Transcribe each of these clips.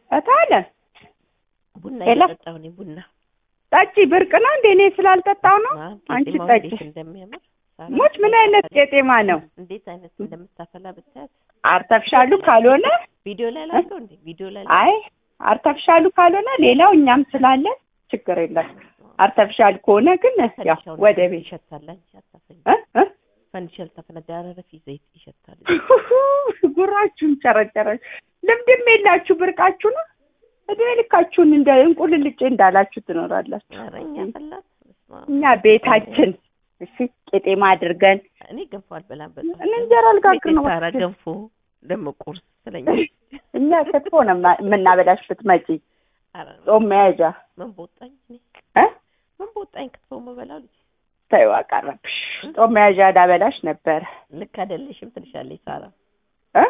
እታለም ቡና ሄሎ። እየጠጣሁ ነኝ። ቡና ጠጪ ብርቅ ነው እንደ እኔ ስላልጠጣው ነው። ማ አንቺ ቄጤማው ጠጪ። እንዴት እንደሚያምር ሳራ ሞች ምን አይነት ቄጤማ ነው? እንዴት አይነት እንደምታፈላ ብታያት። አርተፍሻሉ ካልሆነ ቪዲዮ ላይ ላድርገው እንዴ? ቪዲዮ ላይ አይ አርተፍሻሉ ካልሆነ ሌላው እኛም ስላለን ችግር የለም። አርተፍሻል ከሆነ ግን ያው ፈንዲሻውን ወደ ቤት ይሸታል። አንቺ አታፈኝ። እ እ ፈንዲሻ ልታፈነዳ ያረረፊ ዘይት ይሸታል። ጉራችሁን ጨረጨረች። ልምድም የላችሁ ብርቃችሁ ነው። እድሜ ልካችሁን እንደ እንቁልልጬ እንዳላችሁ ትኖራላችሁ። ኧረ እኛ ፈላት በስመ አብ። እኛ ቤታችን እሺ ቄጤማ አድርገን እኔ ገንፎ አልበላም። በጣም እኔ እንጀራ ልጋግር ነው። ሳራ ገንፎ ደግሞ ቁርስ ስለኛል። እኛ ክትፎ ነው የማ- የምናበላሽ ብትመጪ ኧረ ጾም መያዣ ምን በወጣኝ እኔ እ ምን በወጣኝ ክትፎ መበላው ልጅ ተይው አቀረብሽ። ጾም መያዣ ላበላሽ ነበረ ልክ አይደለሽም ትልሻለች ሳራ። እ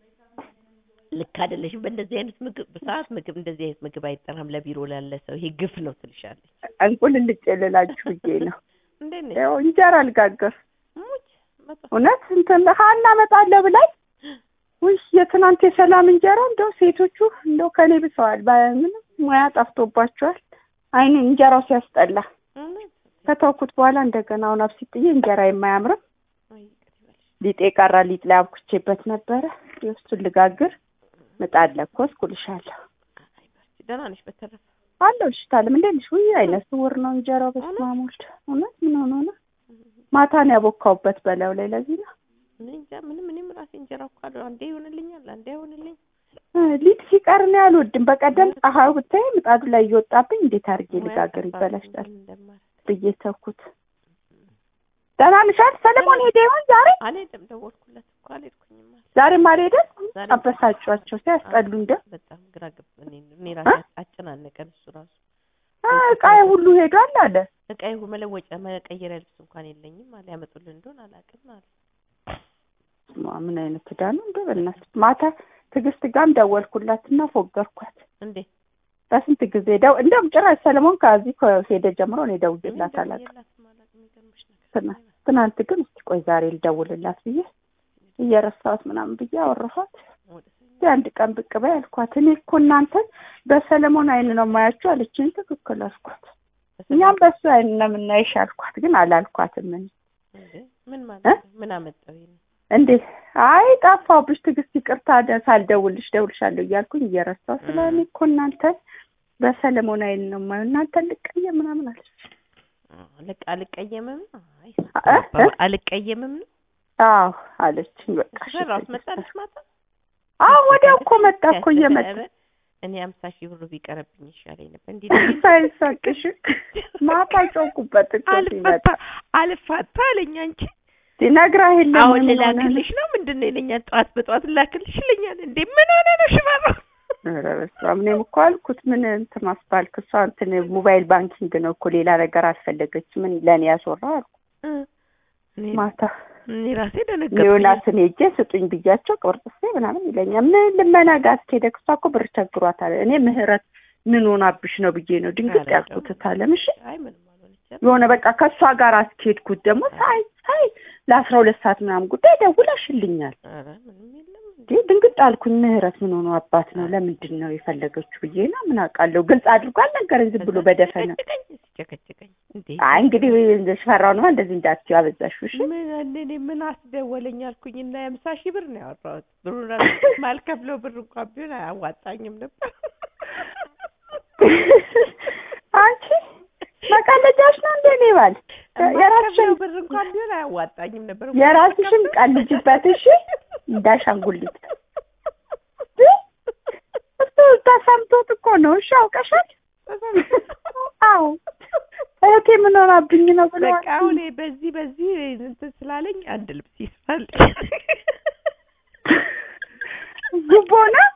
ልክ አይደለሽም። በእንደዚህ አይነት ምግብ በሰዓት ምግብ እንደዚህ አይነት ምግብ አይጠራም ለቢሮ ላለ ሰው ይሄ ግፍ ነው ትልሻለች። እንቁልልጬ ልላችሁ ብዬ ነው። እንዴት ነሽ? ያው እንጀራ ልጋግር ሙች መጣ እውነት እንትን ሀና እመጣለሁ ብላኝ ውይ የትናንት የሰላም እንጀራ እንደው ሴቶቹ እንደው ከኔ ብሰዋል። ምንም ሙያ ጠፍቶባቸዋል። አይኔ እንጀራው ሲያስጠላ እውነት ከተውኩት በኋላ እንደገና አሁን አብሲጥዬ እንጀራ የማያምርም አይ ይቅር ይበልሽ። ሊጤ ቀራ ሊጥ ላይ አብኩቼበት ነበረ። የእሱን ልጋግር ምጣድ ለኮስኩ እልሻለሁ። አይ በርቺ። ደህና ነሽ? በተረፈ አለሁ እሺ ታለም እንዴት ነሽ? ውይ አይነ ስውር ነው እንጀራው። በስመ አብ ወልድ እውነት ምን ሆኖ ነው? ማታን ያቦካውበት በላዩ ላይ ለዚህ ነው እኔ እንጃ ምንም እኔም ራሴ እንጀራ እኮ አለ አንዴ ይሆንልኛል አንዴ አይሆንልኝ። እ ሊጥ ሲቀር ነው ያልወድም። በቀደም ፀሐዩ ብታይ ምጣዱ ላይ እየወጣብኝ እንዴት አድርጌ ልጋግር ይበላሻል እንደማር ብዬ ተውኩት። ደህና ነሽ አይደል? ሰለሞን ሄደ ይሆን ዛሬ? አልሄድም። ደወልኩለት እኮ አልሄድኩኝም አለ። ዛሬም አልሄደም። ዛሬ አበሳጯቸው ሲያስጠሉ እንደ በጣም ግራ ገብ እኔ እኔ ራሴ አጨናነቀን እሱ ራሱ እ ዕቃዬ ሁሉ ሄዷል አለ። እቃዬ መለወጫ መቀየሪያ ልብስ እንኳን የለኝም አለ። ያመጡልን እንደሆነ አላውቅም አለ። ስማ ምን አይነት ዕዳ ነው እንደ በእናትህ። ማታ ትዕግስት ጋርም ደወልኩላትና ፎገርኳት። እንዴ በስንት ጊዜ ደው እንደውም ጭራሽ ሰለሞን ከዚህ ከሄደ ጀምሮ እኔ ደውዬላት ምን አላውቅም። ደውዬላትም አላውቅም። የሚገርምሽ ነገር ትናንት ትናንት ግን እስቲ ቆይ ዛሬ ልደውልላት ብዬ እየረሳሁት ምናምን ብዬ አወራኋት። ወደ ሰኞ እስቲ አንድ ቀን ብቅ በይ አልኳት። እኔ እኮ እናንተን በሰለሞን አይን ነው የማያችሁ አለችኝ። ትክክል አልኳት። እኛም በሱ አይን ነው የምናይሽ አልኳት። ግን አላልኳትም። እኔ እንዴ ምን ማለት እ? ነው? ምን አመጣው ይሄን? እንዴ አይ ጠፋሁብሽ፣ ትዕግስት ይቅርታ፣ ደ- ሳልደውልሽ ደውልሻለሁ እያልኩኝ እየረሳሁ ስለ እኔ እኮ እናንተን በሰለሞን አይን ነው የማየው እናንተን ልቀየም ምናምን አለች። ልቅ አልቀየምም ነው። አይ እ? እ? አልቀየምም ነው። አዎ አለችኝ። በቃ እሺ ራስ ትዕግስት። መጣልሽ ማታ አዎ ወዲያው እኮ መጣ እኮ እየመጣ ኧረ እኔ አምሳ ሺህ ብሩ ቢቀርብኝ ይሻለኝ ነበር። እንዲህ ሳይሳቅሽ ማታ ጮኩበት እኮ ሲመጣ አልፋታ አልፋታ አለኝ። አንቺ ነግራ የለም አሁን ምን ሆነ ነው? ልላክልሽ ነው ምንድን ነው ይለኛል። ጠዋት በጠዋት ልላክልሽ ይለኛል። እንዴ ምን ሆነ ነው ሽባባ? ኧረ በስመ አብ እኔም እኮ አልኩት ምን እንትን ማስባልክ እሷ እንትን ሞባይል ባንኪንግ ነው እኮ ሌላ ነገር አልፈለገች ምን ለእኔ ያስወራ አልኩ እ እኔ- ማታ እኔ ራሴ ደነገጥኩኝ። ዮናስን ሄጄ ስጡኝ ብያቸው ቅብርጥሴ ምናምን ይለኛል ምን ልመና ጋር እስከሄደ እሷ እኮ ብር ቸግሯታል እኔ ምህረት ምን ሆናብሽ ነው ብዬ ነው ድንግጥ ኧረ ያልኩት ታለም እሺ አይ ምንም አልሆነችም። የሆነ በቃ ከእሷ ጋር አስኬድኩት ደግሞ ሳይ ሳይ ለአስራ ሁለት ሰዓት ምናምን ጉዳይ ደውላሽልኛል ኧረ ምንም የለም እንዴ እንዴ ድንግጥ አልኩኝ። ምህረት ምን ሆኖ አባት ነው ለምንድን ነው የፈለገችው ብዬ ነው ምን አውቃለሁ። ግልጽ አድርጎ አልነገረኝ ዝም ብሎ በደፈነ። ሲጨቀጭቀኝ ሲጨቀጭቀኝ እንዴ አይ እንግዲህ ሽፈራው ነው እንደዚህ እንዳትዪ አበዛሽው። እሺ ምን እኔ ምን አስደወለኝ አልኩኝ እና የምሳ ሺህ ብር ነው ያወራሁት። ብሩን ማልከፍለው ብር እንኳን ቢሆን አያዋጣኝም ነበር። አንቺ መቀለጃሽ ነው እንደ እኔ ባል የራስሽን ማልከፍለው ብር እንኳን ቢሆን አያዋጣኝም ነበር። የራስሽን ቀልጅበት። እሺ እንዳሻንጉሊት እሱ ተሰምቶት እኮ ነው። እሺ አውቀሻል። አዎ እህቴ ምን ሆናብኝ ነው ብሎ በቃ አሁን በዚህ በዚህ እንትን ስላለኝ አንድ ልብስ ይስፋል። ጉቦ ነው።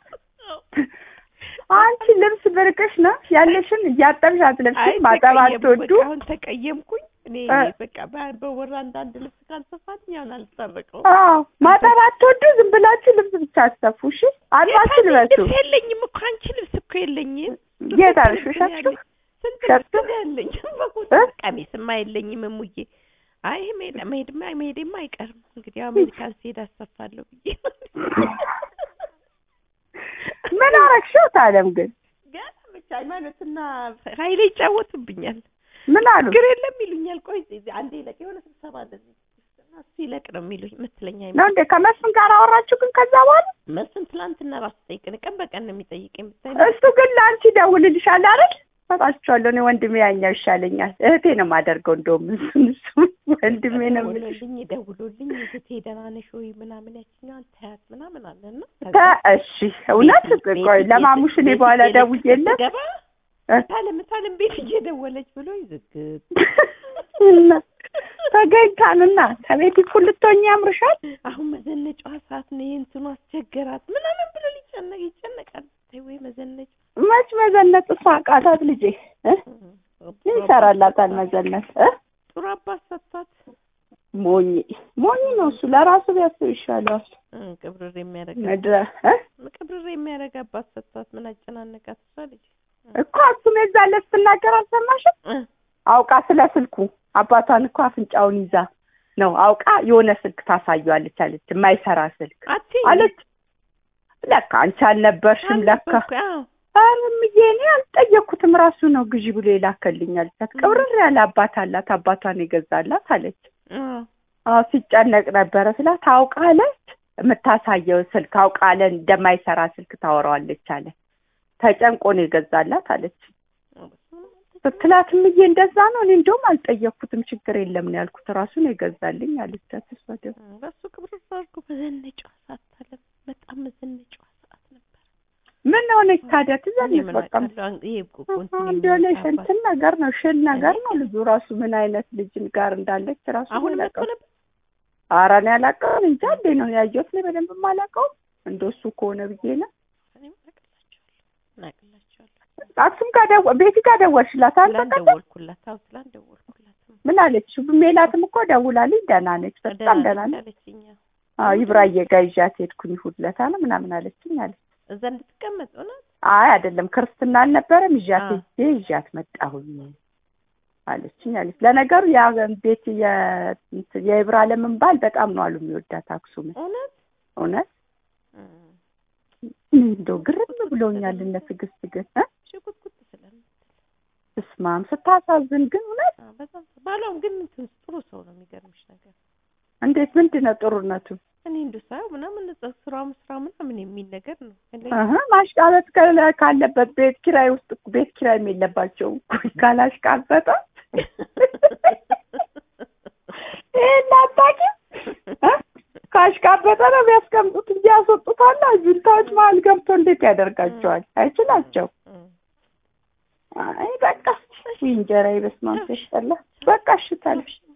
አንቺ ልብስ ብርቅሽ ነው ያለሽን እያጠብሽ አትለብሽም። ማጠብ አትወዱ። አሁን ተቀየምኩኝ። እኔ እ። በቃ በ- በወር አንዳንድ ልብስ ካልሰፋልኝ አሁን አልታረቀውም። አዎ ማጠብ አትወዱ። ዝም ብላችሁ ልብስ ብቻ አትሰፉ። እሺ አጥባችሁ ልበሱ። ልብስ የለኝም እኮ አንቺ ልብስ እኮ የለኝም። የት ስንት አልሽ? ልብስ ነው ሸጥሽው? ያለኝ? ስንት ሸጥሽው? ልብስ ነው ያለኝ? በቁጥር እ? ቀሚስማ የለኝም እሙዬ። አይ መሄድ መሄድማ መሄዴማ አይቀርም እንግዲህ አሜሪካን ስሄድ አሰፋለሁ ብዬ ምን አረግሽው ታለም ግን ገና ብቻ ሃይማኖትና ኃይሌ ይጫወቱብኛል። ምን አሉ ችግር የለም ይሉኛል። ቆይ እዚህ አንዴ ይለቅ የሆነ ስብሰባ እንደዚህ እና እሱ ይለቅ ነው የሚሉኝ የምትለኝ ነው ሃይማኖት እንዴ ከመስፍን ጋር አወራችሁ ግን ከዛ በኋላ መስፍን ትላንትና ራሱ ጠይቀን ቀን በቀን ነው የሚጠይቀኝ ብታይ እሱ ግን ለአንቺ ደውልልሻል አይደል ሰጣችኋለሁ እኔ ወንድሜ ያኛው ይሻለኛል እህቴ ነው የማደርገው እንደውም እሱን እሱ ወንድሜ ነው የምልሽ ደውሎልኝ ደውሎልኝ እህቴ ደህና ነሽ ወይ ምናምን ያችኛዋን ታያት ምናምን አለና ተ- እሺ እውነት ቆይ ለማሙሽ እኔ በኋላ ደውዬለት ገባ እ? ታለም ታለም ቤት እየደወለች ብሎ ይዝግት እና ተገኝታንና ከቤት እኩል ልትሆኚ ያምርሻል አሁን መዘነጫዋ ሰዓት ነው የእንትኑ አስቸገራት ምናምን ብሎ ሊጨነቅ ይጨነቃል። ተይ ወይ መዘነጫ መች መዘነጥ እሷ አቃታት ልጄ እ? ምን ይሰራላታል መዘነጥ እ? ጥሩ አባት ሰጥቷት ሞኝ ሞኝ ነው እሱ ለራሱ ቢያስብ ይሻለዋል እ፣ ቅብርር የሚያደርግ ምድረ እ? ቅብርር የሚያደርግ አባት ሰጥቷት ምን አጨናነቃት እሷ ልጅ እኮ እሱም የዛን ዕለት ስትናገር አልሰማሽም እ፣ አውቃ ስለ ስልኩ አባቷን እኮ አፍንጫውን ይዛ ነው አውቃ የሆነ ስልክ ታሳየዋለች አለች የማይሰራ ስልክ አትይኝ አለች ለካ አንቺ አልነበርሽም ለካ አልነበርኩ፣ አዎ። ኧረ እምዬ እኔ አልጠየቅኩትም ራሱ ነው ግዢ ብሎ የላከልኝ አለቻት ቅብርር ያለ አባት አላት አባቷን የገዛላት አለች አዎ። አዎ ሲጨነቅ ነበረ ስላት አውቃለች የምታሳየው ስልክ አውቃለ እንደማይሰራ ስልክ ታወራዋለች አለ ተጨንቆ ነው የገዛላት አለች ስትላት እምዬ እንደዛ ነው እኔ እንደውም አልጠየቅኩትም ችግር የለም ነው ያልኩት ራሱ ነው የገዛልኝ አለቻት እሷ ደግሞ በሱ ቅብርር አድርጎ መዘነጫዋ ሰዓት ታለም በጣም መዘነጫዋ ሰዓት ነበር። ምን ሆነች ታዲያ እኔ ትዘንጥ ምን በቃ አውቃለሁ፣ ይሄ እኮ ኮንቲኒ እንዲሆነ የሚባል እንትን ነገር ነው ሽል ነገር ነው ልጁ ራሱ ምን አይነት ልጅ ጋር እንዳለች ራሱ አሁን መጥቶ አላውቀውም። ነበር ኧረ እኔ አላውቀውም እንጃ እንዴ ነው ያየሁት እኔ በደንብ የማላውቀውም እንደሱ ከሆነ ብዬ ነው እኔ አቅላቸዋለሁ እናቅላቸዋለሁ አክሱም ጋር ደወ ቤቲ ጋር ደወልሽላት አንተ ትላንት ቀደም ደወልኩላት አዎ ትላንት ደወልኩላት ምን አለች ሜላትም እኮ ደውላልኝ ደህና ነች በጣም ደህና ነች አለችኝ አዎ። አዎ ይብራዬ ጋር ይዣት ሄድኩኝ እሑድ ዕለት አለ ምናምን አለችኝ አለች እዛ እንድትቀመጥ እውነት አይ አይደለም ክርስትና አልነበረም ይዣት አዎ። ሄጄ ይዣት መጣሁኝ አለችኝ አለች ለነገሩ ያ ቤት የ- የኢብራለምን ባል በጣም ነው አሉ የሚወዳት አክሱም እውነት እውነት እ፣ እኔ እንደው ግርም ብሎኛል እነ ትዕግስት ግን እ? ሽጉጥጉጥ ስለምትል እስማም ስታሳዝን ግን እውነት አዎ፣ በጣም ባሏም ግን እንትን ጥሩ ሰው ነው የሚገርምሽ ነገር እንዴት ምንድን ነው ጥሩነቱ እኔ እንዱ ሳየው ምናምን እዛ ስራም ስራ ምናምን የሚል ነገር ነው እኔ- እህ ማሽቃበጥ ከ- ካለበት ቤት ኪራይ ውስጥ እኮ ቤት ኪራይም የለባቸውም እኮ ካላሽቃበጠ ይሄን አታውቂም እ? ካሽቃበጠ ነው ቢያስቀምጡት እንጂ ያስወጡታል ጁንታዎች መሀል ገብቶ እንዴት ያደርጋቸዋል አይችላቸው እ፣ አይ በቃ ውይ እንጀራ በስመ አብ ሲያስጠላ በቃ እሺ ታለሽ